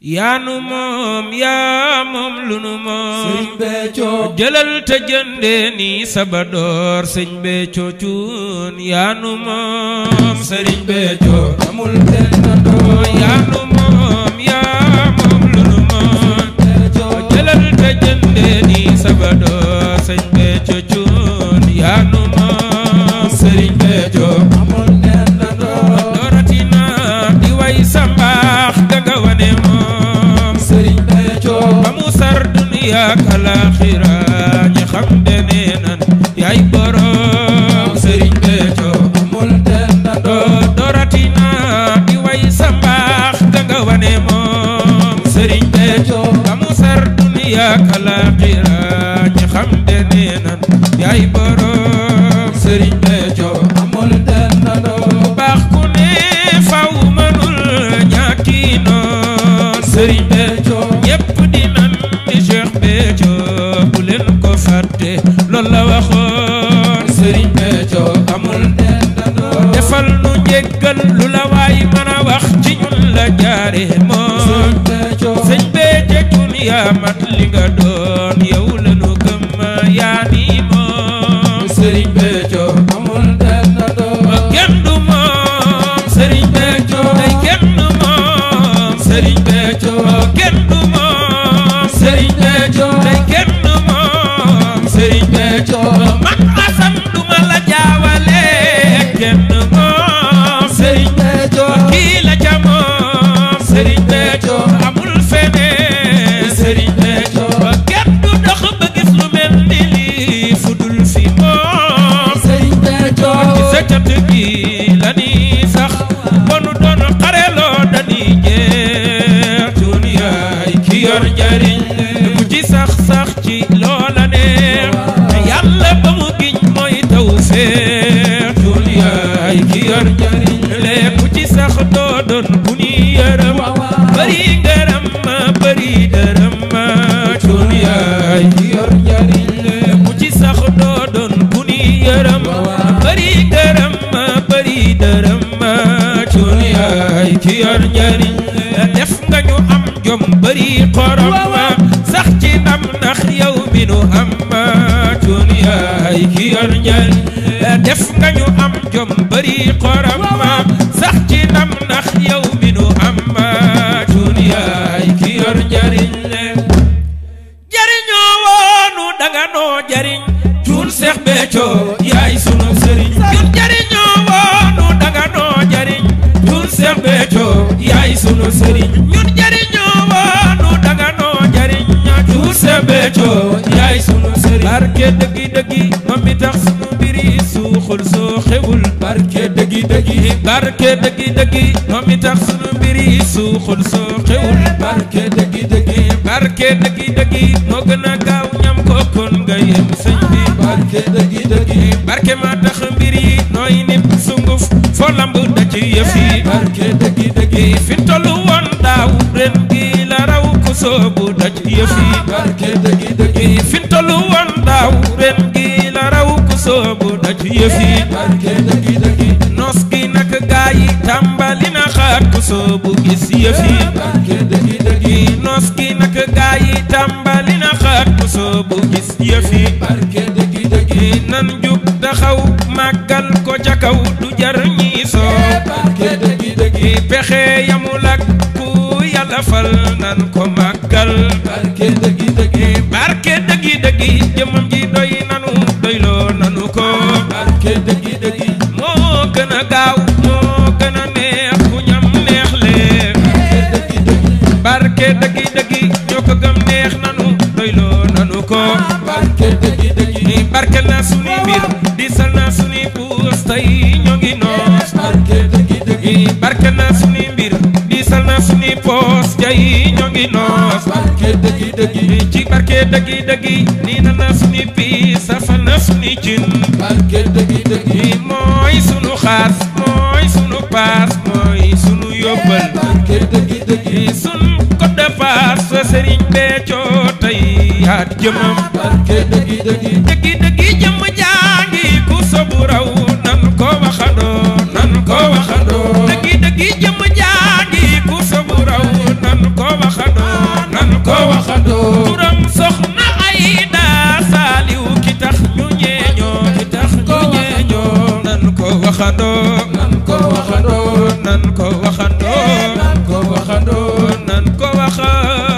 yaa nu moom yaa moom lu nu moom sëriñ Béthio jëlal te jëndee ni sabadoor sëñ Béthio cuun yaa nu moom sëriñ Béthio amul dendandoo yaa nu moom yaa moom lu nu moom Béthio jëlal te jëndee ni sabadoor sëñ Béthio cuun yaa nu moom sëriñ Béthio amul dendandoo dooratina di way sa mbaax danga wane moom sëriñ Béthio ba mu sar duniya ak alaaxira ñi xam de nee nan yaay borom sëriñ Béthio amul dendandoo doo dooratina di way sa mbaax danga wane moom sëriñ Béthio ba mu sar duniya ak alaaxira ñi xam de nee nan yaay borom sëriñ Béthio amul dendandoo baax ku ne faw mënul ñàkki noon sëriñ Béthio ñépp di nan ni Cheikh Béthio bu leen ko fàtte loolu la waxoon sëriñ Béthio amul dendandoo defal nu njéggal lu la waay mën a wax ci ñun la jaare moom sëriñ Béthio sëñ Béthio cun yaa mat li nga doon yow la nu gëm yaa ni moom sëriñ Béthio amul dendandoo kenn du moom sëriñ Béthio day kenn du moom sëriñ Béthio kenn du moom sëriñ Béthio day kenn du moom sëriñ Béthio man Asan du ma la jaawale kenn moom sëriñ Béthio kii la ca moom sëriñ Béthio amul feneen sëriñ Béthio kenn du dox ba gis lu mel ni lii fu dul fi moom sëriñ Béthio ci sa cat gi la ni sax bonu doon xareloo dañuy jeex cuun yaay ki yor njariñ bu ci sax sax ci loola neex te yàlla ba mu giñ mooy taw feex cuun yaay ki yor njariñ lépp ci sax doo doon bu ni yërëm bëri ngërëm ma bëri dërëm ma cuun yaay ki yor njariñ lépp ci sax doo doon bu ni yërëm bëri ngërëm ma bëri dërëm ma cuun yaay ki yor njariñ def nga ñu am jom bëri xorom ma sax ci ndam ndax yow mi nu am ma cuun yaay ki yor njariñ def nga ñu am jom bëri xorom ma sax ci ndam ndax yow mi nu am ma cuun yaay ki yor njariñ jariñoo woonu danga noo jariñ cuun Seex Béthio yaay sunu sëriñ ñun jariñoo woonu danga noo jariñ cuun Seex Béthio yaay sunu sëriñ ñun jariñoo woonu danga noo jariñ cuun Seex Béthio yaay sunu sëriñ barke dëggi dëggi moom mi tax sunu mbiri suuxul soo xewul barke dëggi dëggi barke dëggi dëggi moom mi tax sunu mbiri suuxul soo xewul barke dëggi dëggi barke dëggi dëggi moo gën a gaaw ñam ko kon nga yem sëñ bi barke dëggi dëggi barke ma tax mbir yi nooy nip sunguf foo lamb da ci yëf yi barke dëggi dëggi fi tollu woon daaw ren gi la raw ku soobu da ci yëf yi barke dëggi dëggi fi tollu woon daaw ren gi la raw ku soobu da ci yëf yi barke dëggi dëggi nos gi nag gaa yi tàmbali na xaat ku soobu gis yëf yi barke dëggi dëggi nos gi nag gaa yi tàmbali na xaat ku soobu gis yëf yi barke dëggi dëggi nan jug taxaw màggal ko ca kaw du jar ñi soo barke dëggi dëggi pexe yamul ak ku yàlla fal nan ko màggal barke dëggi dëggi barke dëggi dëggi jëmam ji doy nanu doyloo nanu ko barke dëggi dëggi moo gën a gaaw moo gën a neex ku ñam neex lee dëggi dëggi barke dëggi dëggi ñoo ko gëm neex nanu doyloo nanu ko barke dëggi dëggi ni barkel na suni mbir di sal na suni puus tey ñoo ngi noos barke dëggi dëggi i barkel na suni mbir di sal na suni poos tey ñoo ngi noos barke dëggi dëggi i ci barke dëggi dëggi nii na na suni piis safal na suni cin barke dëggi dëggi i mooy sunu xaas mooy sunu paas mooy sunu yóbbal barke dëggi dëggi i sun code de paas fa Sëriñ Béthio tey yaat jëmam barke dëggi dëggi dëggi dëggi jëmm jaangi ku sobu raw nan ko waxandoo nan ko waxandoo dëggi dëggi jëmm jaangi ku sobu raw nan ko wax waxandoo nan ko waxandoo nan ko waxa